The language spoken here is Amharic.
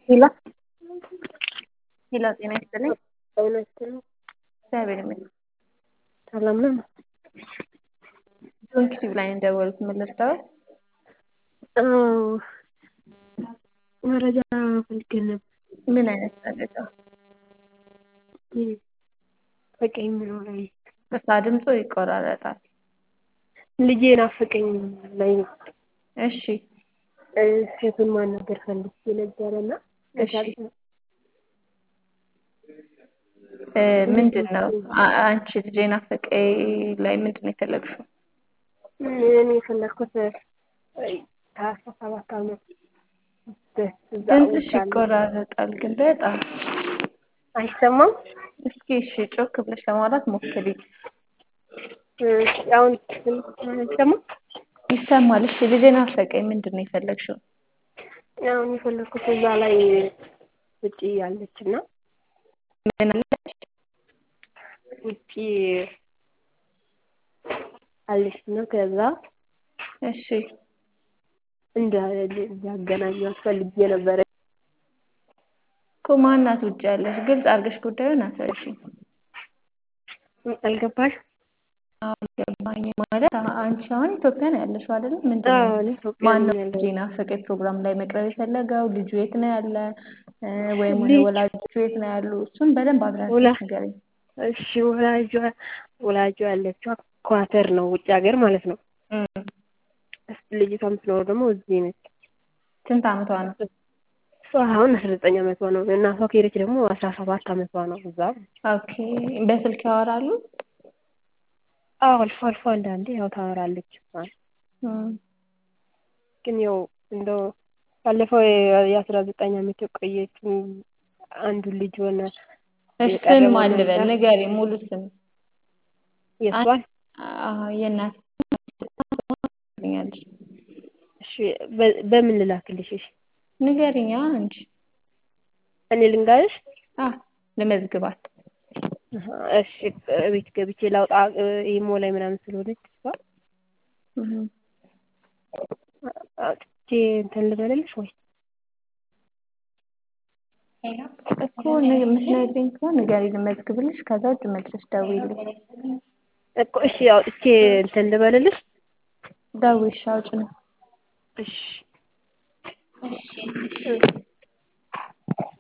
ሄሎ ሄሎ ጤና ይስጥልኝ። በእውነት ነው። እግዚአብሔር ይመስገን። ሰላም ነው። ዩቲዩብ ላይ እንደደወሉት ምን ልርዳዎት? አዎ መረጃ ፈልገን ነበር። ምን አይነት መረጃ? በቀኝ የሚለው ላይ ቅርታ ድምፁ ይቆራረጣል። ልጄ ናፈቀኝ ላይ ነው። እሺ ሴቱን ማናገር ፈልጌ ነበረ እና እሺ እ ምንድን ነው አ- አንቺ ልጄ ናፈቀኝ ላይ ምንድን ነው የፈለግሽው? እኔ የፈለግኩት ከአስራ ሰባት ዓመት እዛ ድምፅሽ ውጭ ያለ ይቆራረጣል ግን በጣም አይሰማም። እስኪ እሺ ጮክ ብለሽ ለማውራት ሞክሪ። አሁን አይሰማም። ይሰማል። እሺ ልጄ ናፈቀኝ ምንድን ነው የፈለግሽው? አሁን የፈለግኩት እዛ ላይ ውጭ ያለች እና ምን አለች? ውጭ አለች እና ከዛ እሺ እንደ እንዲያገናኟት ፈልጌ ነበረ። እኮ ማናት ውጭ ያለሽ? ግልጽ አድርገሽ ጉዳዩን አስረጂኝ። አልገባሽ? አልገባኝ ማለት አ- አንቺ አሁን ኢትዮጵያ ነው ያለሽው አይደል? ምንድን አዎ ነው እኔ ኢትዮጵያ ማነው ነኝ ያለሁት። ልጄ ናፈቀኝ ፕሮግራም ላይ መቅረብ የፈለገው? ልጁ የት ነው ያለ? እ ወይም ልጅ ወላጆቹ የት ነው ያሉ? እሱን በደንብ ወላ አብራርተሽ ንገረኝ። እሺ ወላጇ ወላጇ ያለችው ኳተር ነው ውጭ ሀገር ማለት ነው። እም፣ ልጅቷ የምትኖረው ደግሞ እዚህ ነች። ስንት ዓመቷ ነው? እሷ አሁን አስራ ዘጠኝ ዓመቷ ነው። እናቷ ከሄደች ደግሞ አስራ ሰባት ዓመቷ ነው። እዛ ኦኬ በስልክ ያወራሉ? አዎ አልፎ አልፎ አንዳንዴ ያው ታወራለች። እም፣ ግን ያው እንደው ባለፈው የአስራ ዘጠኝ ዓመት የቆየችው አንዱ ልጅ ሆነ እሺ ስም የቀረበው ማን ልበል? ነበር ንገሪኝ ሙሉ ስም። የእሷን አዎ የእናት ትኛለሽ እሺ በ- በምን ልላክልሽ? እሺ ንገሪኛ አንቺ። እኔ ልንጋርሽ? አ ልመዝግባት። አሀ፣ እሺ ቤት ገብቼ ላውጣ ኢሞ ላይ ምናምን ስለሆነች እሷ እም፣ አውጥቼ እንትን ልበልልሽ ወይ? እኮ ን- የምትነግሪኝ ከሆነ ንገሪኝ ልመዝግብልሽ። ከዛ ውጭ መልሰሽ ደውዪልኝ። እኮ እሺ አውጥቼ እንትን ልበልልሽ? ደውዪ እሺ አውጪ ነው። እሺ እሺ እ